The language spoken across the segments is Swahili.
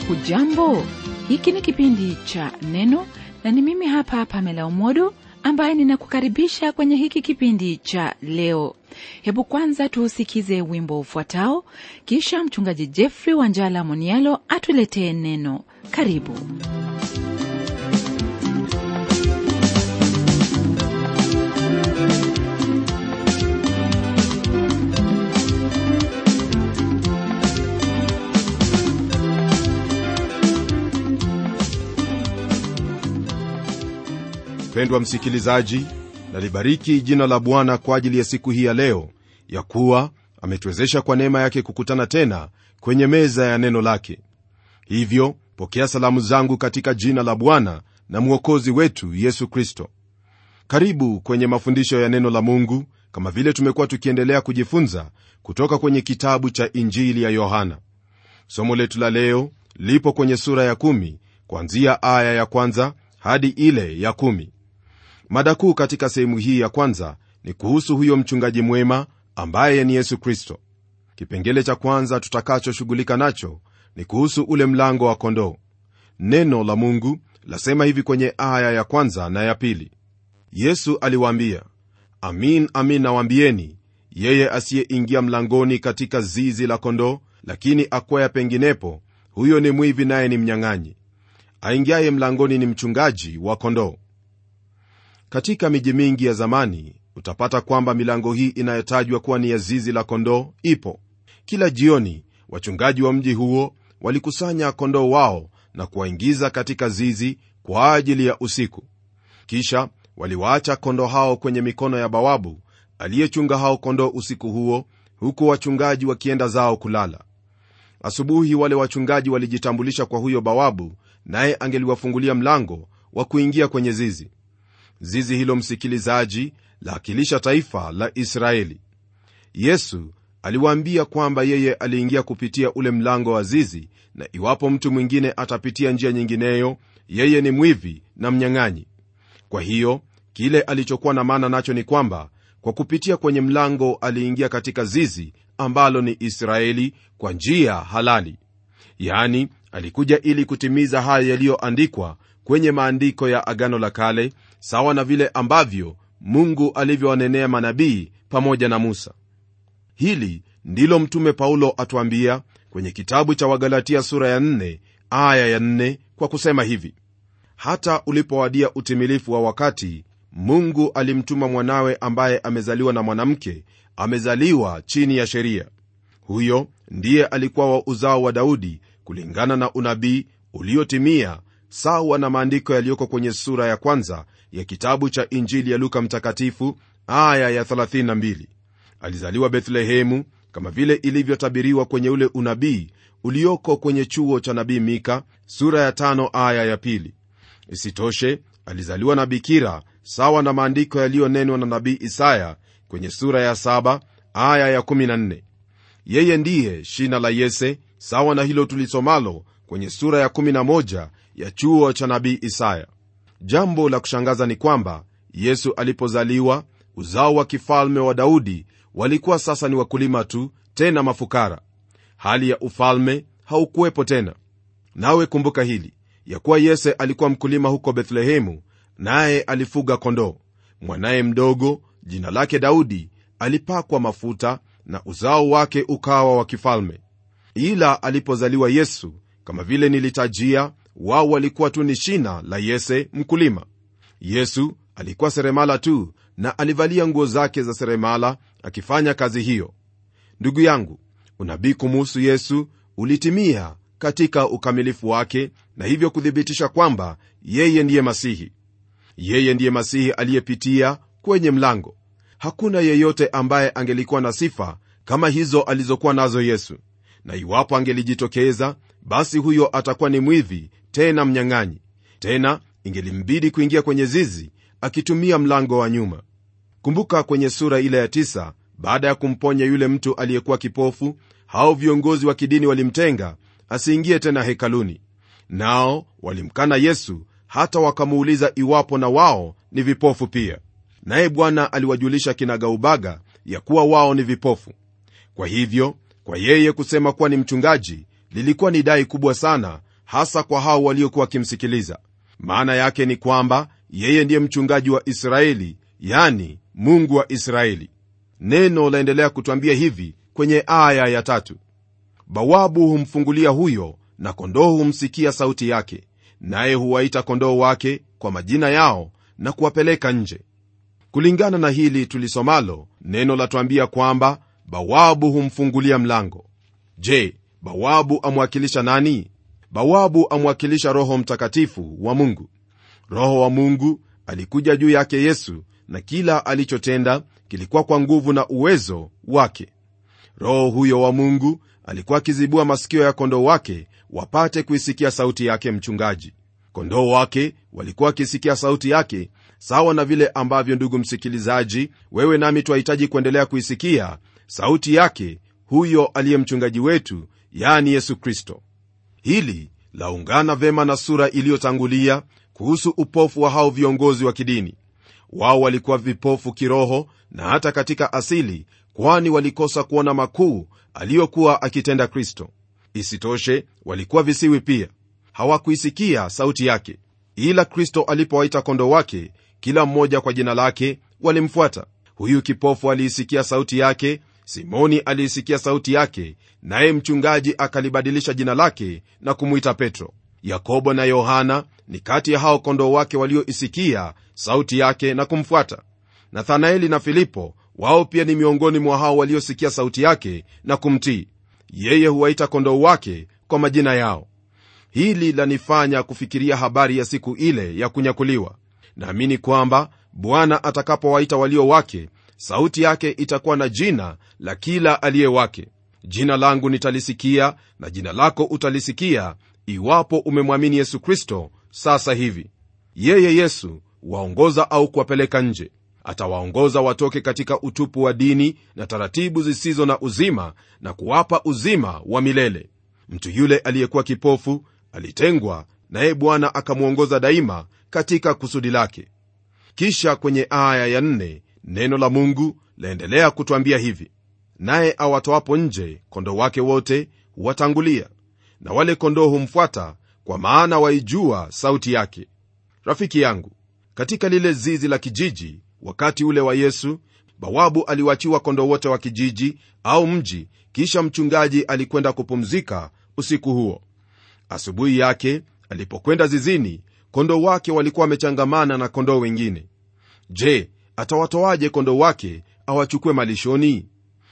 hujambo hiki ni kipindi cha neno na ni mimi hapa pamela umodo ambaye ninakukaribisha kwenye hiki kipindi cha leo hebu kwanza tuusikize wimbo ufuatao kisha mchungaji jeffrey wanjala monialo atuletee neno karibu mpendwa msikilizaji nalibariki jina la bwana kwa ajili ya siku hii ya leo ya kuwa ametuwezesha kwa neema yake kukutana tena kwenye meza ya neno lake hivyo pokea salamu zangu katika jina la bwana na mwokozi wetu yesu kristo karibu kwenye mafundisho ya neno la mungu kama vile tumekuwa tukiendelea kujifunza kutoka kwenye kitabu cha injili ya yohana somo letu la leo lipo kwenye sura ya kumi kuanzia aya ya kwanza hadi ile ya kumi mada kuu katika sehemu hii ya kwanza ni kuhusu huyo mchungaji mwema ambaye ni yesu kristo kipengele cha kwanza tutakachoshughulika nacho ni kuhusu ule mlango wa kondoo neno la mungu lasema hivi kwenye aya ya kwanza na ya pili yesu aliwaambia amin amin nawaambieni yeye asiyeingia mlangoni katika zizi la kondoo lakini akwaya penginepo huyo ni mwivi naye ni mnyang'anyi aingiaye mlangoni ni mchungaji wa kondoo katika miji mingi ya zamani utapata kwamba milango hii inayotajwa kuwa ni ya zizi la kondoo ipo kila jioni wachungaji wa mji huo walikusanya kondoo wao na kuwaingiza katika zizi kwa ajili ya usiku kisha waliwaacha kondoo hao kwenye mikono ya bawabu aliyechunga hao kondoo usiku huo huku wachungaji wakienda zao kulala asubuhi wale wachungaji walijitambulisha kwa huyo bawabu naye angeliwafungulia mlango wa kuingia kwenye zizi zizi hilo msikilizaji laakilisha taifa la israeli yesu aliwaambia kwamba yeye aliingia kupitia ule mlango wa zizi na iwapo mtu mwingine atapitia njia nyingineyo yeye ni mwivi na mnyang'anyi kwa hiyo kile alichokuwa na maana nacho ni kwamba kwa kupitia kwenye mlango aliingia katika zizi ambalo ni israeli kwa njia halali yani alikuja ili kutimiza haya yaliyoandikwa kwenye maandiko ya agano la kale sawa na vile ambavyo mungu alivyowanenea manabii pamoja na musa hili ndilo mtume paulo atuambia kwenye kitabu cha wagalatia sura ya 4 aya ya 4 kwa kusema hivi hata ulipowadia utimilifu wa wakati mungu alimtuma mwanawe ambaye amezaliwa na mwanamke amezaliwa chini ya sheria huyo ndiye alikuwa wa uzao wa daudi kulingana na unabii uliotimia sawa na maandiko yaliyoko kwenye sura ya kwanza ya kitabu cha injili ya luka mtakatifu aya ya 32 alizaliwa bethlehemu kama vile ilivyotabiriwa kwenye ule unabii ulioko kwenye chuo cha nabii mika sura ya tano aya ya pili isitoshe alizaliwa na bikira sawa na maandiko yaliyonenwa na nabii isaya kwenye sura ya saba aya ya 14 yeye ndiye shina la yese sawa na hilo tulisomalo kwenye sura ya 11 ya chuo cha nabii isaya jambo la kushangaza ni kwamba yesu alipozaliwa uzao wa kifalme wa daudi walikuwa sasa ni wakulima tu tena mafukara hali ya ufalme haukuwepo tena nawe kumbuka hili ya kuwa yese alikuwa mkulima huko bethlehemu naye alifuga kondoo mwanaye mdogo jina lake daudi alipakwa mafuta na uzao wake ukawa wa kifalme ila alipozaliwa yesu kama vile nilitajia wao walikuwa tu ni shina la yese mkulima yesu alikuwa seremala tu na alivalia nguo zake za seremala akifanya kazi hiyo ndugu yangu unabii kumuhusu yesu ulitimia katika ukamilifu wake na hivyo kuthibitisha kwamba yeye ndiye masihi yeye ndiye masihi aliyepitia kwenye mlango hakuna yeyote ambaye angelikuwa na sifa kama hizo alizokuwa nazo yesu na iwapo angelijitokeza basi huyo atakuwa ni mwivi tena mnyang'anyi tena ingelimbidi kuingia kwenye zizi akitumia mlango wa nyuma kumbuka kwenye sura ile ya tisa, baada ya kumponya yule mtu aliyekuwa kipofu hao viongozi wa kidini walimtenga asiingie tena hekaluni nao walimkana yesu hata wakamuuliza iwapo na wao ni vipofu pia naye bwana aliwajulisha kinagaubaga ya kuwa wao ni vipofu kwa hivyo kwa yeye kusema kuwa ni mchungaji lilikuwa ni dai kubwa sana hasa kwa hao waliokuwa wakimsikiliza maana yake ni kwamba yeye ndiye mchungaji wa israeli yani mungu wa israeli neno laendelea kutwambia hivi kwenye aya ya tatu bawabu humfungulia huyo na kondoo humsikia sauti yake naye huwaita kondoo wake kwa majina yao na kuwapeleka nje kulingana na hili tulisomalo neno latwambia kwamba bawabu humfungulia mlango je bawabu amwakilisha nani bawabu amwakilisha roho mtakatifu wa mungu roho wa mungu alikuja juu yake yesu na kila alichotenda kilikuwa kwa nguvu na uwezo wake roho huyo wa mungu alikuwa akizibua masikio ya kondoo wake wapate kuisikia sauti yake mchungaji kondoo wake walikuwa wakisikia sauti yake sawa na vile ambavyo ndugu msikilizaji wewe nami twahitaji kuendelea kuisikia sauti yake huyo aliye mchungaji wetu yani yesu kristo hili laungana vema na sura iliyotangulia kuhusu upofu wa hao viongozi wa kidini wao walikuwa vipofu kiroho na hata katika asili kwani walikosa kuona makuu aliyokuwa akitenda kristo isitoshe walikuwa visiwi pia hawakuisikia sauti yake ila kristo alipowaita kondo wake kila mmoja kwa jina lake walimfuata huyu kipofu aliisikia sauti yake simoni aliisikia sauti yake naye mchungaji akalibadilisha jina lake na kumwita petro yakobo na yohana ni kati ya hao kondoo wake walioisikia sauti yake na kumfuata nathanaeli na filipo wao pia ni miongoni mwa hao waliosikia sauti yake na kumtii yeye huwaita kondoo wake kwa majina yao hili lanifanya kufikiria habari ya siku ile ya kunyakuliwa naamini kwamba bwana atakapowaita walio wake sauti yake itakuwa na jina la kila aliye wake jina langu nitalisikia na jina lako utalisikia iwapo umemwamini yesu kristo sasa hivi yeye yesu waongoza au kuwapeleka nje atawaongoza watoke katika utupu wa dini na taratibu zisizo na uzima na kuwapa uzima wa milele mtu yule aliyekuwa kipofu alitengwa naye bwana akamwongoza daima katika kusudi lake kisha kwenye aya ya nne, neno la mungu laendelea kutwambia hivi naye awatoapo nje kondoo wake wote huwatangulia na wale kondoo humfuata kwa maana waijua sauti yake rafiki yangu katika lile zizi la kijiji wakati ule wa yesu bawabu aliwachiwa kondoo wote wa kijiji au mji kisha mchungaji alikwenda kupumzika usiku huo asubuhi yake alipokwenda zizini kondoo wake walikuwa wamechangamana na kondoo wengine je atawatoaje kondoo wake awachukue malishoni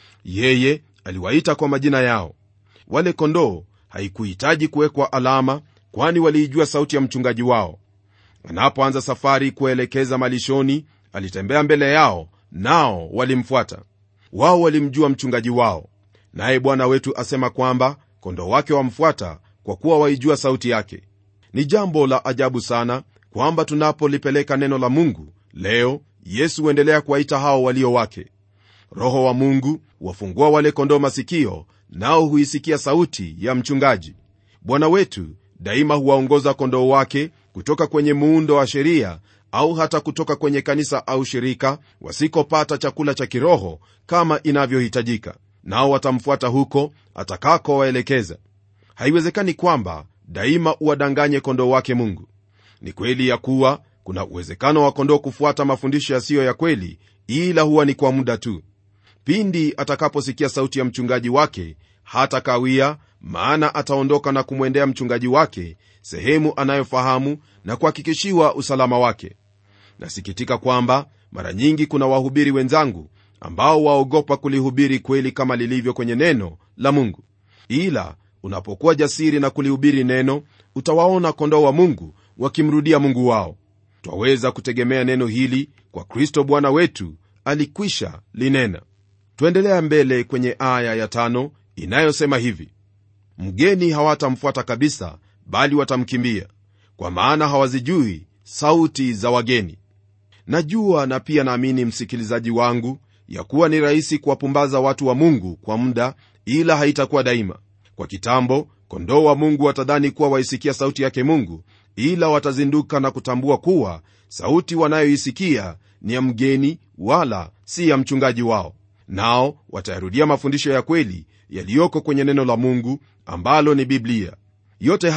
yeye aliwaita kwa majina yao wale kondoo haikuhitaji kuwekwa alama kwani waliijua sauti ya mchungaji wao anapoanza safari kuelekeza malishoni alitembea mbele yao nao walimfuata wao walimjua mchungaji wao naye bwana wetu asema kwamba kondoo wake wamfuata kwa kuwa waijua sauti yake ni jambo la ajabu sana kwamba tunapolipeleka neno la mungu leo yesu huendelea kuwaita hao walio wake roho wa mungu wafungua wale kondoo masikio nao huisikia sauti ya mchungaji bwana wetu daima huwaongoza kondoo wake kutoka kwenye muundo wa sheria au hata kutoka kwenye kanisa au shirika wasikopata chakula cha kiroho kama inavyohitajika nao watamfuata huko atakakowaelekeza haiwezekani kwamba daima uwadanganye kondoo wake mungu ni kweli ya kuwa kuna uwezekano wa kondoo kufuata mafundisho yasiyo ya kweli ila huwa ni kwa muda tu pindi atakaposikia sauti ya mchungaji wake hata kawia maana ataondoka na kumwendea mchungaji wake sehemu anayofahamu na kuhakikishiwa usalama wake nasikitika kwamba mara nyingi kuna wahubiri wenzangu ambao waogopa kulihubiri kweli kama lilivyo kwenye neno la mungu ila unapokuwa jasiri na kulihubiri neno utawaona kondoo wa mungu wakimrudia mungu wao twaweza kutegemea neno hili kwa kristo bwana wetu alikwisha linena twaendelea mbele kwenye aya ya tano inayosema hivi mgeni hawatamfuata kabisa bali watamkimbia kwa maana hawazijui sauti za wageni najua na pia naamini msikilizaji wangu ya kuwa ni rahisi kuwapumbaza watu wa mungu kwa muda ila haitakuwa daima kwa kitambo kondoo wa mungu watadhani kuwa waisikia sauti yake mungu ila watazinduka na kutambua kuwa sauti wanayoisikia ni ya mgeni wala si ya mchungaji wao nao watayarudia mafundisho ya kweli yaliyoko kwenye neno la mungu ambalo ni biblia yote haya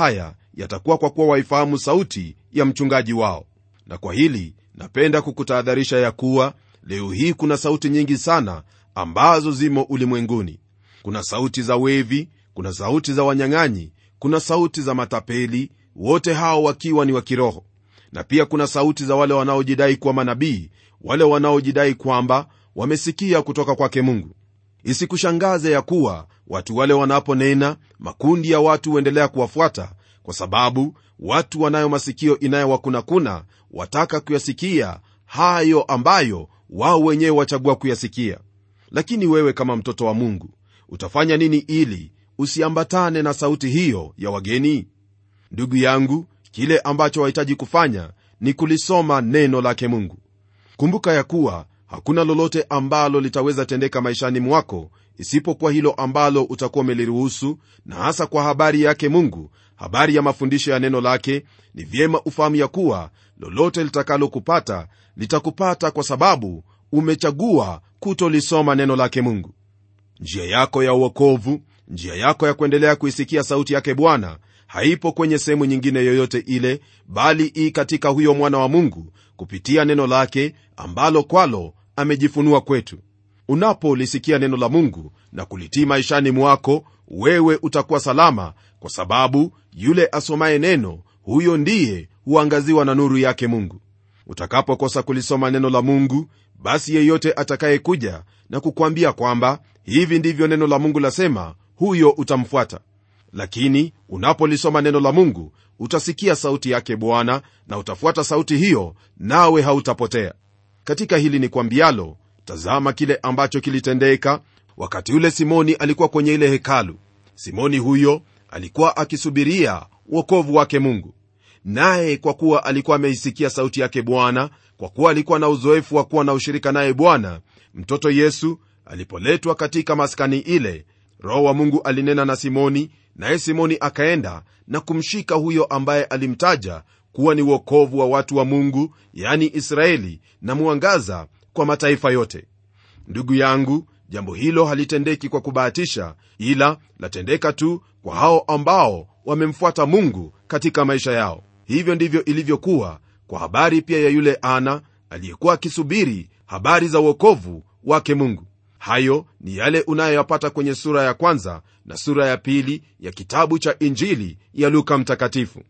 yatakuwa kwa kuwa waifahamu sauti ya mchungaji wao na kwa hili napenda kukutahadharisha ya kuwa leo hii kuna sauti nyingi sana ambazo zimo ulimwenguni kuna sauti za wevi kuna sauti za wanyang'anyi kuna sauti za matapeli wote hao wakiwa ni wa kiroho na pia kuna sauti za wale wanaojidai kuwa manabii wale wanaojidai kwamba wamesikia kutoka kwake mungu isikushangaze ya kuwa watu wale wanaponena makundi ya watu huendelea kuwafuata kwa sababu watu wanayo masikio inayowakunakuna wataka kuyasikia hayo ambayo wao wenyewe wachagua kuyasikia lakini wewe kama mtoto wa mungu utafanya nini ili usiambatane na sauti hiyo ya wageni ndugu yangu kile ambacho wahitaji kufanya ni kulisoma neno lake mungu kumbuka ya kuwa hakuna lolote ambalo litaweza tendeka maishani mwako isipokuwa hilo ambalo utakuwa umeliruhusu na hasa kwa habari yake mungu habari ya mafundisho ya neno lake ni vyema ufahamu ya kuwa lolote litakalokupata litakupata kwa sababu umechagua kutolisoma neno lake mungu njia yako ya uokovu njia yako ya kuendelea kuisikia sauti yake bwana haipo kwenye sehemu nyingine yoyote ile bali ii katika huyo mwana wa mungu kupitia neno lake ambalo kwalo amejifunua kwetu unapolisikia neno la mungu na kulitii maishani mwako wewe utakuwa salama kwa sababu yule asomaye neno huyo ndiye huangaziwa na nuru yake mungu utakapokosa kulisoma neno la mungu basi yeyote atakayekuja na kukwambia kwamba hivi ndivyo neno la mungu lasema huyo utamfuata lakini unapolisoma neno la mungu utasikia sauti yake bwana na utafuata sauti hiyo nawe hautapotea katika hili ni kwambialo tazama kile ambacho kilitendeka wakati ule simoni alikuwa kwenye ile hekalu simoni huyo alikuwa akisubiria uokovu wake mungu naye kwa kuwa alikuwa ameisikia sauti yake bwana kwa kuwa alikuwa na uzoefu wa kuwa na ushirika naye bwana mtoto yesu alipoletwa katika maskani ile roho wa mungu alinena na simoni naye simoni akaenda na kumshika huyo ambaye alimtaja kuwa ni uokovu wa watu wa mungu yani israeli na mwangaza kwa mataifa yote ndugu yangu jambo hilo halitendeki kwa kubahatisha ila latendeka tu kwa hao ambao wamemfuata mungu katika maisha yao hivyo ndivyo ilivyokuwa kwa habari pia ya yule ana aliyekuwa akisubiri habari za uokovu wake mungu hayo ni yale unayoyapata kwenye sura ya kwanza na sura ya pili ya kitabu cha injili ya luka mtakatifu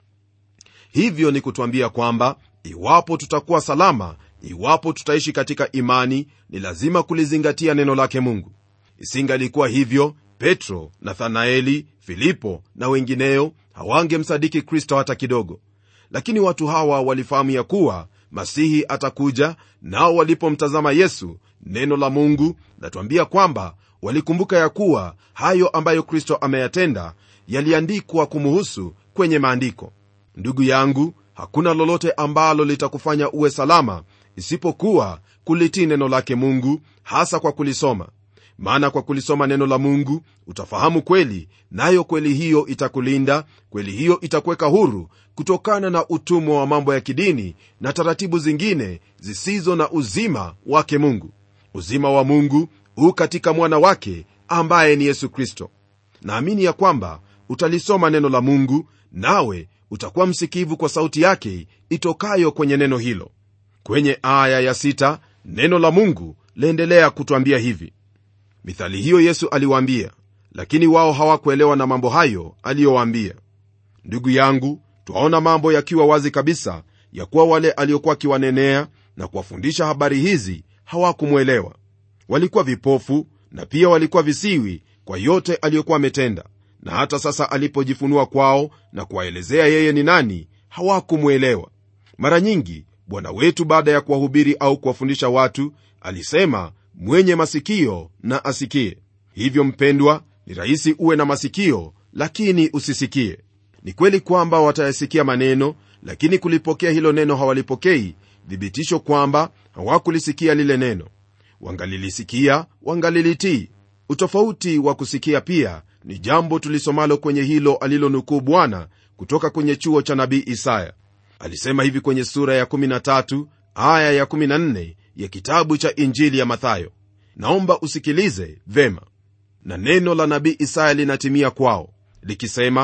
hivyo ni kutwambia kwamba iwapo tutakuwa salama iwapo tutaishi katika imani ni lazima kulizingatia neno lake mungu isingalikuwa hivyo petro nathanaeli filipo na wengineo hawangemsadiki kristo hata kidogo lakini watu hawa walifahamu ya kuwa masihi atakuja nao walipomtazama yesu neno la mungu latuambia kwamba walikumbuka ya kuwa hayo ambayo kristo ameyatenda yaliandikwa kumuhusu kwenye maandiko ndugu yangu hakuna lolote ambalo litakufanya uwe salama isipokuwa kulitii neno lake mungu hasa kwa kulisoma maana kwa kulisoma neno la mungu utafahamu kweli nayo kweli hiyo itakulinda kweli hiyo itakuweka huru kutokana na utumwa wa mambo ya kidini na taratibu zingine zisizo na uzima wake mungu uzima wa mungu huu katika mwana wake ambaye ni yesu kristo naamini ya kwamba utalisoma neno la mungu nawe utakuwa msikivu kwa sauti yake itokayo kwenye neno hilo kwenye aya ya sita, neno la mungu laendelea kutwambia hivi mithali hiyo yesu aliwaambia lakini wao hawakuelewa na mambo hayo aliyowaambia ndugu yangu twaona mambo yakiwa wazi kabisa ya kuwa wale aliokuwa akiwanenea na kuwafundisha habari hizi hawakumwelewa walikuwa vipofu na pia walikuwa visiwi kwa yote aliyokuwa ametenda na hata sasa alipojifunua kwao na kuwaelezea yeye ni nani hawakumwelewa mara nyingi bwana wetu baada ya kuwahubiri au kuwafundisha watu alisema mwenye masikio na asikie hivyo mpendwa ni rahisi uwe na masikio lakini usisikie ni kweli kwamba watayasikia maneno lakini kulipokea hilo neno hawalipokei thibitisho kwamba hawakulisikia lile neno wangalilisikia wangalilitii utofauti wa kusikia pia ni jambo tulisomalo kwenye hilo alilonukuu bwana kutoka kwenye chuo cha nabii isaya alisema hivi kwenye sura ya 13 aya ya 14 ya kitabu cha injili ya mathayo naomba usikilize vema na neno la nabii isaya linatimia kwao likisema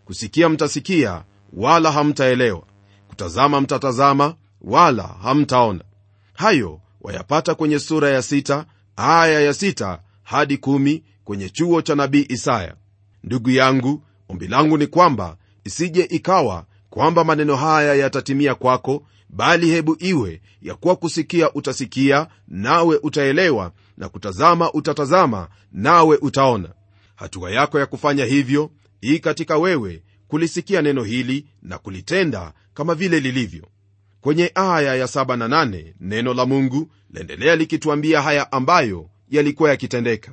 kusikia mtasikia wala hamtaelewa kutazama mtatazama wala hamtaona hayo wayapata kwenye sura ya sita aya ya sita hadi kumi kwenye chuo cha nabii isaya ndugu yangu ombi langu ni kwamba isije ikawa kwamba maneno haya yatatimia kwako bali hebu iwe ya kuwa kusikia utasikia nawe utaelewa na kutazama utatazama nawe utaona hatua yako ya kufanya hivyo hii katika wewe kulisikia neno hili na kulitenda kama vile lilivyo kwenye aya ya 7 na 8 neno la mungu laendelea likituambia haya ambayo yalikuwa yakitendeka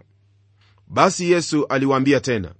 basi yesu aliwaambia tena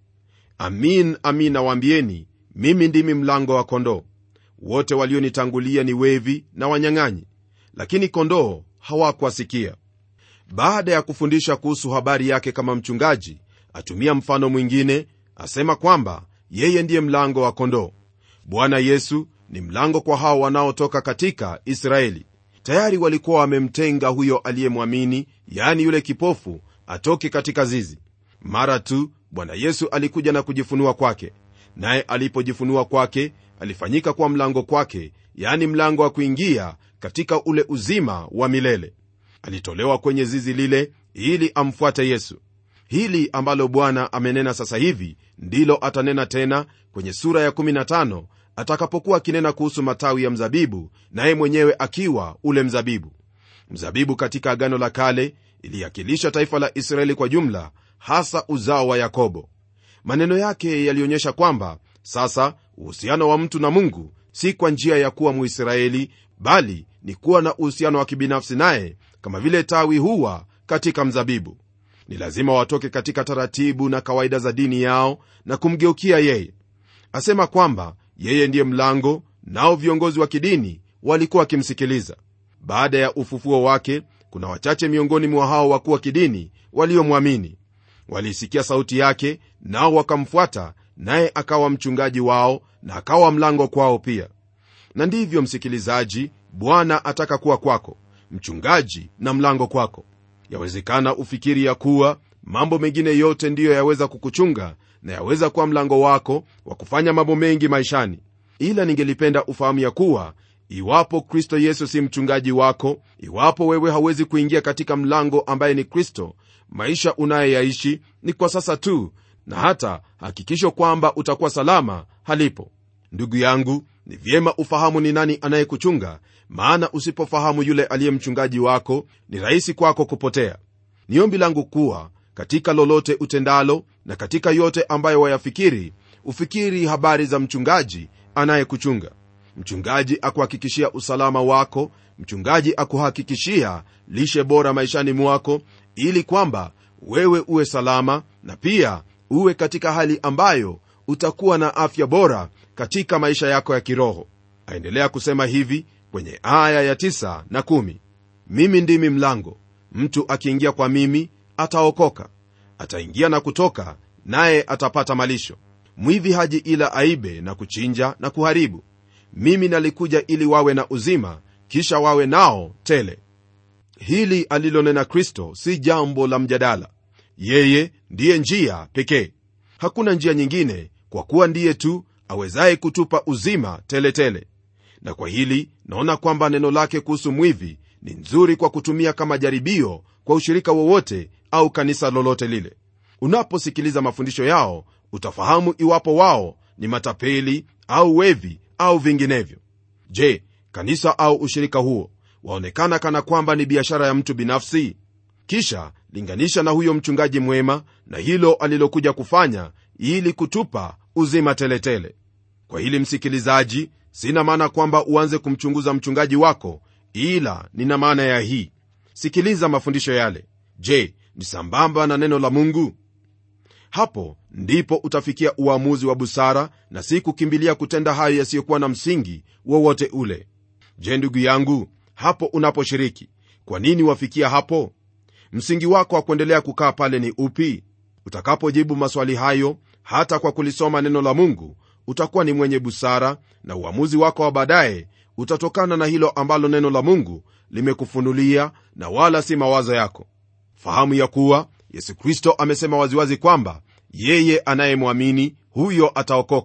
amin amin nawaambieni mimi ndimi mlango wa kondoo wote walionitangulia ni wevi na wanyang'anyi lakini kondoo hawakuwasikia baada ya kufundisha kuhusu habari yake kama mchungaji atumia mfano mwingine asema kwamba yeye ndiye mlango wa kondoo bwana yesu ni mlango kwa hao wanaotoka katika israeli tayari walikuwa wamemtenga huyo aliyemwamini yaani yule kipofu atoke katika zizi mara tu bwana yesu alikuja na kujifunua kwake naye alipojifunua kwake alifanyika kuwa mlango kwake yaani mlango wa kuingia katika ule uzima wa milele alitolewa kwenye zizi lile ili amfuate yesu hili ambalo bwana amenena sasa hivi ndilo atanena tena kwenye sura ya 15 atakapokuwa akinena kuhusu matawi ya mzabibu naye mwenyewe akiwa ule mzabibu mzabibu katika agano la kale iliakilisha taifa la israeli kwa jumla hasa uzao wa yakobo maneno yake yalionyesha kwamba sasa uhusiano wa mtu na mungu si kwa njia ya kuwa muisraeli bali ni kuwa na uhusiano wa kibinafsi naye kama vile tawi huwa katika mzabibu ni lazima watoke katika taratibu na kawaida za dini yao na kumgeukia yeye asema kwamba yeye ndiye mlango nao viongozi wa kidini walikuwa wakimsikiliza baada ya ufufuo wake kuna wachache miongoni mwa hao wakuu wa kidini waliomwamini waliisikia sauti yake nao wakamfuata naye akawa mchungaji wao na akawa mlango kwao pia na ndivyo msikilizaji bwana ataka kuwa kwako mchungaji na mlango kwako yawezekana ufikiri ya kuwa mambo mengine yote ndiyo yaweza kukuchunga na yaweza kuwa mlango wako wa kufanya mambo mengi maishani ila ningelipenda ufahamu ya kuwa iwapo kristo yesu si mchungaji wako iwapo wewe hawezi kuingia katika mlango ambaye ni kristo maisha unayoyaishi ni kwa sasa tu na hata hakikisho kwamba utakuwa salama halipo ndugu yangu ni vyema ufahamu ni nani anayekuchunga maana usipofahamu yule aliye mchungaji wako ni rahisi kwako kupotea ni ombi langu kuwa katika lolote utendalo na katika yote ambayo wayafikiri ufikiri habari za mchungaji anayekuchunga mchungaji akuhakikishia usalama wako mchungaji akuhakikishia lishe bora maishani mwako ili kwamba wewe uwe salama na pia uwe katika hali ambayo utakuwa na afya bora katika maisha yako ya kiroho aendelea kusema hivi kwenye aya ya 9 na 1 mimi ndimi mlango mtu akiingia kwa mimi ataokoka ataingia na kutoka naye atapata malisho mwivi haji ila aibe na kuchinja na kuharibu mimi nalikuja ili wawe na uzima kisha wawe nao tele hili alilonena kristo si jambo la mjadala yeye ndiye njia pekee hakuna njia nyingine kwa kuwa ndiye tu awezaye kutupa uzima teletele tele. na kwa hili naona kwamba neno lake kuhusu mwivi ni nzuri kwa kutumia kama jaribio kwa ushirika wowote au kanisa lolote lile unaposikiliza mafundisho yao utafahamu iwapo wao ni matapeli au wevi au vinginevyo je kanisa au ushirika huo waonekana kana kwamba ni biashara ya mtu binafsi kisha linganisha na huyo mchungaji mwema na hilo alilokuja kufanya ili kutupa uzima teletele tele. kwa hili msikilizaji sina maana kwamba uanze kumchunguza mchungaji wako ila nina maana ya hii sikiliza mafundisho yale je ni sambamba na neno la mungu hapo ndipo utafikia uamuzi wa busara na si kukimbilia kutenda hayo yasiyokuwa na msingi wowote ule je ndugu yangu hapo unaposhiriki kwa nini wafikia hapo msingi wako wa kuendelea kukaa pale ni upi utakapojibu maswali hayo hata kwa kulisoma neno la mungu utakuwa ni mwenye busara na uamuzi wako wa baadaye utatokana na hilo ambalo neno la mungu limekufunulia na wala si mawazo yako fahamu ya kuwa yesu kristo amesema waziwazi kwamba yeye anayemwamini huyo ataokoka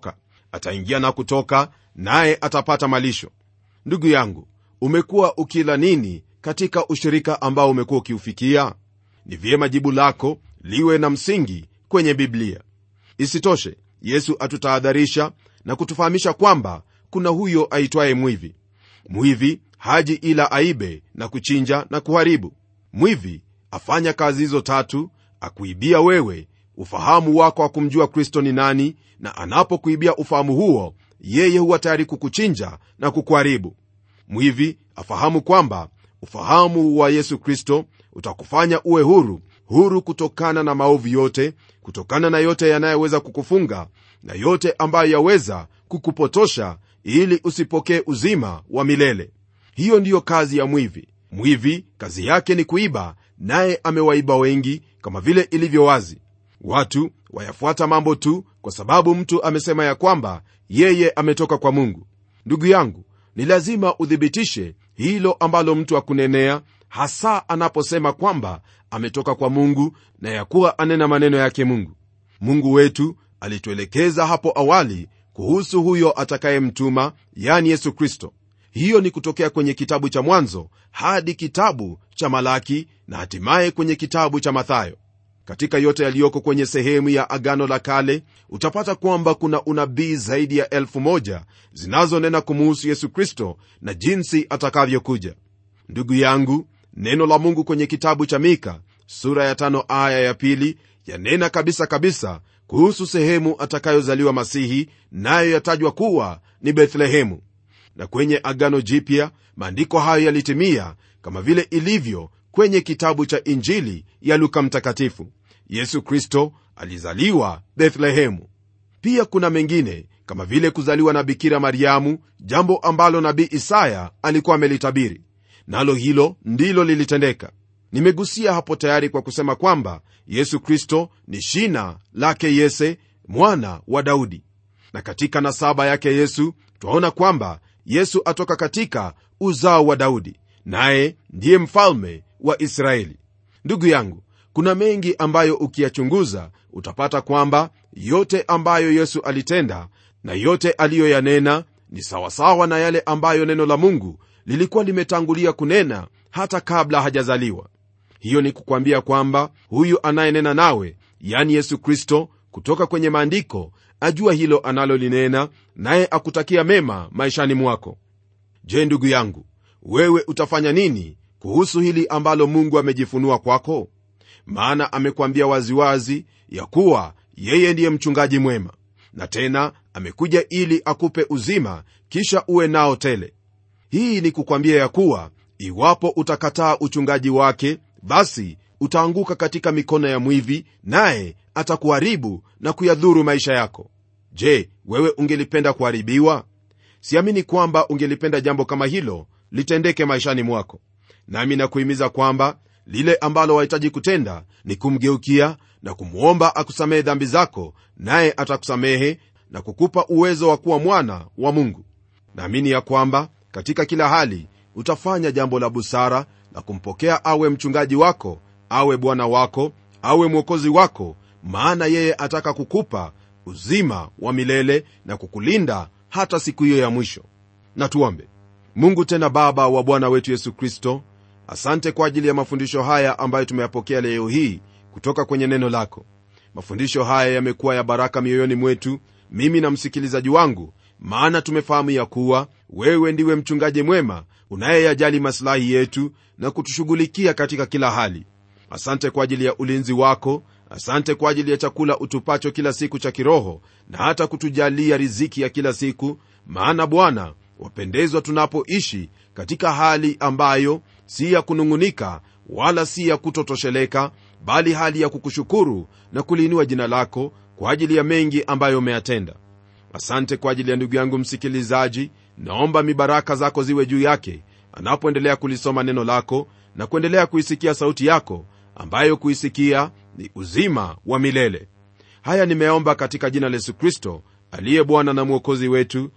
ataingia na kutoka naye atapata malisho ndugu yangu umekuwa ukila nini katika ushirika ambao umekuwa ukiufikia ni vyema jibu lako liwe na msingi kwenye biblia isitoshe yesu atutahadharisha na kutufahamisha kwamba kuna huyo aitwaye mwivi mwivi haji ila aibe na kuchinja na kuharibu mwivi afanya kazi hizo tatu akuibia wewe ufahamu wako wa kumjua kristo ni nani na anapokuibia ufahamu huo yeye huwa tayari kukuchinja na kukuharibu mwivi afahamu kwamba ufahamu wa yesu kristo utakufanya uwe huru huru kutokana na maovu yote kutokana na yote yanayoweza kukufunga na yote ambayo yaweza kukupotosha ili usipokee uzima wa milele hiyo ndiyo kazi ya mwivi mwivi kazi yake ni kuiba naye amewaiba wengi kama vile ilivyo wazi watu wayafuata mambo tu kwa sababu mtu amesema ya kwamba yeye ametoka kwa mungu ndugu yangu ni lazima uthibitishe hilo ambalo mtu akunenea hasa anaposema kwamba ametoka kwa mungu na ya kuwa anena maneno yake mungu mungu wetu alituelekeza hapo awali kuhusu huyo atakayemtuma yani yesu kristo hiyo ni kutokea kwenye kitabu cha mwanzo hadi kitabu cha malaki na hatimaye kwenye kitabu cha mathayo katika yote yaliyoko kwenye sehemu ya agano la kale utapata kwamba kuna unabii zaidi ya elfu moja zinazonena kumuhusu yesu kristo na jinsi atakavyokuja ndugu yangu neno la mungu kwenye kitabu cha mika sura ya tano aya ya pili yanena kabisa kabisa kuhusu sehemu atakayozaliwa masihi nayo yatajwa kuwa ni bethlehemu na kwenye agano jipya maandiko hayo yalitimia kama vile ilivyo kwenye kitabu cha injili ya luka mtakatifu yesu kristo alizaliwa bethlehemu pia kuna mengine kama vile kuzaliwa na bikira mariamu jambo ambalo nabii isaya alikuwa amelitabiri nalo hilo ndilo lilitendeka nimegusia hapo tayari kwa kusema kwamba yesu kristo ni shina lake yese mwana wa daudi na katika nasaba yake yesu twaona kwamba yesu atoka katika uzao wa daudi naye ndiye mfalme wa israeli ndugu yangu kuna mengi ambayo ukiyachunguza utapata kwamba yote ambayo yesu alitenda na yote aliyoyanena ni sawasawa na yale ambayo neno la mungu lilikuwa limetangulia kunena hata kabla hajazaliwa hiyo ni kukwambia kwamba huyu anayenena nawe yani yesu kristo kutoka kwenye maandiko ajua hilo analolinena naye akutakia mema maishani mwako je ndugu yangu wewe utafanya nini kuhusu hili ambalo mungu amejifunua kwako maana amekwambia waziwazi ya kuwa yeye ndiye mchungaji mwema na tena amekuja ili akupe uzima kisha uwe nao tele hii ni kukwambia ya kuwa iwapo utakataa uchungaji wake basi utaanguka katika mikono ya mwivi naye atakuharibu na kuyadhuru maisha yako je wewe ungelipenda kuharibiwa siamini kwamba ungelipenda jambo kama hilo litendeke maishani mwako nami nakuhimiza kwamba lile ambalo wahitaji kutenda ni kumgeukia na kumwomba akusamehe dhambi zako naye atakusamehe na kukupa uwezo wa kuwa mwana wa mungu naamini ya kwamba katika kila hali utafanya jambo la busara la kumpokea awe mchungaji wako awe bwana wako awe mwokozi wako maana yeye ataka kukupa uzima wa milele na kukulinda hata siku hiyo ya mwisho na tuombe mungu tena baba wa bwana wetu yesu kristo asante kwa ajili ya mafundisho haya ambayo tumeyapokea leo hii kutoka kwenye neno lako mafundisho haya yamekuwa ya baraka mioyoni mwetu mimi na msikilizaji wangu maana tumefahamu ya kuwa wewe ndiwe mchungaji mwema unayeyajali masilahi yetu na kutushughulikia katika kila hali asante kwa ajili ya ulinzi wako asante kwa ajili ya chakula utupacho kila siku cha kiroho na hata kutujalia riziki ya kila siku maana bwana wapendezwa tunapoishi katika hali ambayo si ya kunung'unika wala si ya kutotosheleka bali hali ya kukushukuru na kuliinua jina lako kwa ajili ya mengi ambayo umeyatenda asante kwa ajili ya ndugu yangu msikilizaji naomba mibaraka zako ziwe juu yake anapoendelea kulisoma neno lako na kuendelea kuisikia sauti yako ambayo kuisikia ni uzima wa milele haya nimeomba katika jina la yesu kristo aliye bwana na mwokozi wetu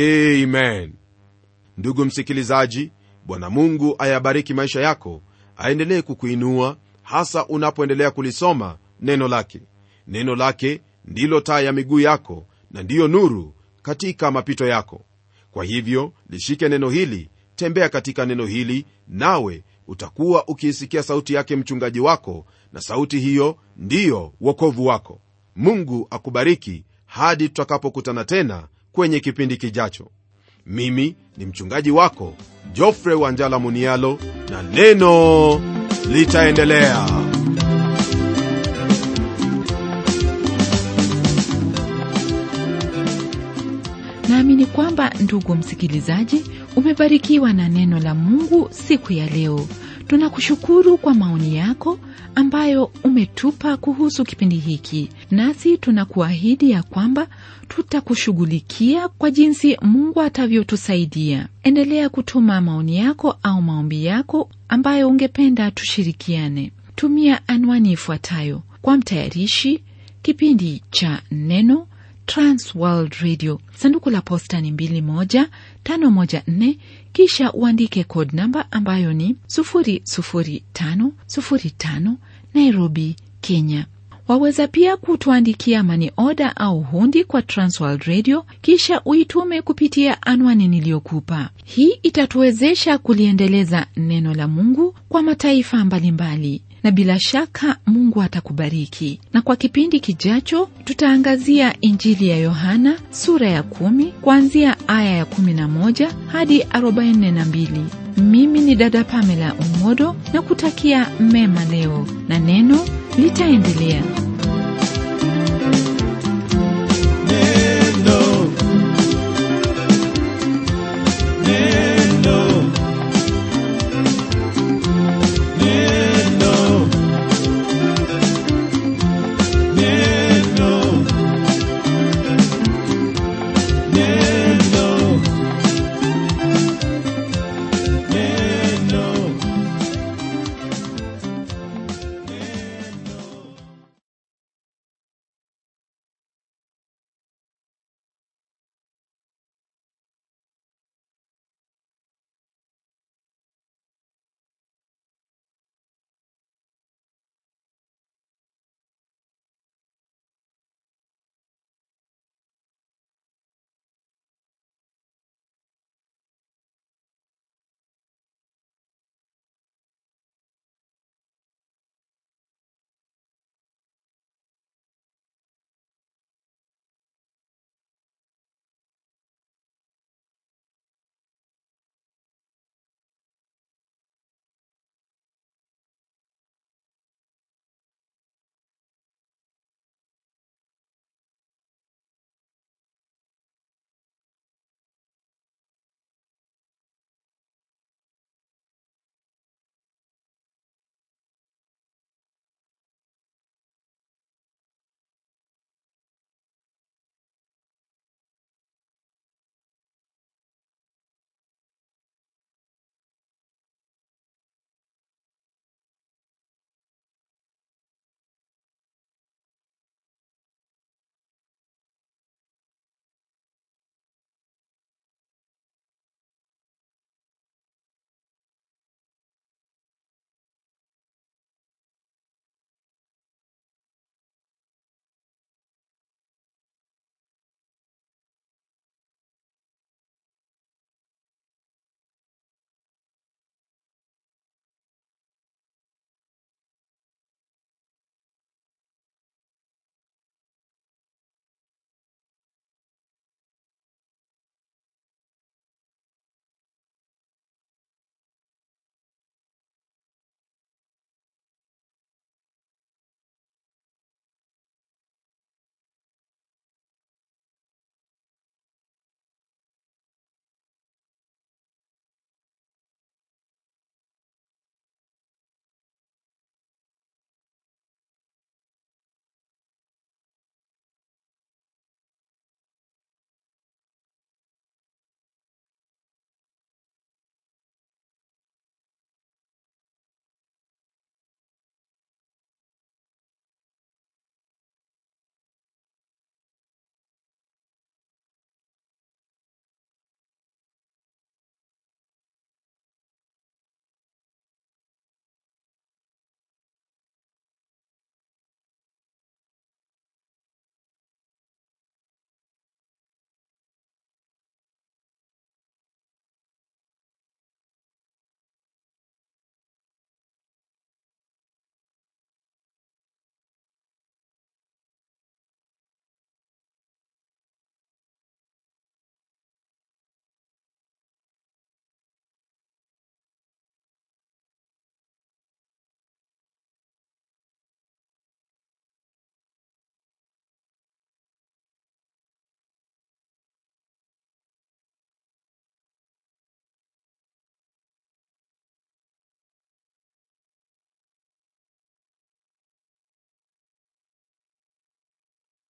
amen ndugu msikilizaji bwana mungu ayabariki maisha yako aendelee kukuinua hasa unapoendelea kulisoma neno lake neno lake ndilo taa ya miguu yako na ndiyo nuru katika mapito yako kwa hivyo lishike neno hili tembea katika neno hili nawe utakuwa ukiisikia sauti yake mchungaji wako na sauti hiyo ndiyo wokovu wako mungu akubariki hadi tutakapokutana tena kwenye kipindi kijacho mimi ni mchungaji wako jofre wanjala munialo na neno litaendelea naamini kwamba ndugu msikilizaji umebarikiwa na neno la mungu siku ya leo tunakushukuru kwa maoni yako ambayo umetupa kuhusu kipindi hiki nasi tunakuahidi ya kwamba tutakushughulikia kwa jinsi mungu atavyotusaidia endelea kutuma maoni yako au maombi yako ambayo ungependa tushirikiane tumia anwani ifuatayo kwa mtayarishi kipindi cha neno transworld radio sanduku la posta ni 21514 kisha uandike code namba ambayo ni 00505 nairobi kenya waweza pia kutuandikia mani oda au hundi kwa transworld radio kisha uitume kupitia anwani niliyokupa hii itatuwezesha kuliendeleza neno la mungu kwa mataifa mbalimbali na bila shaka mungu atakubariki na kwa kipindi kijacho tutaangazia injili ya yohana sura ya kumi kuanzia aya ya 11 hadi 42 mimi ni dada pamela umodo na kutakia mema leo na neno litaendelea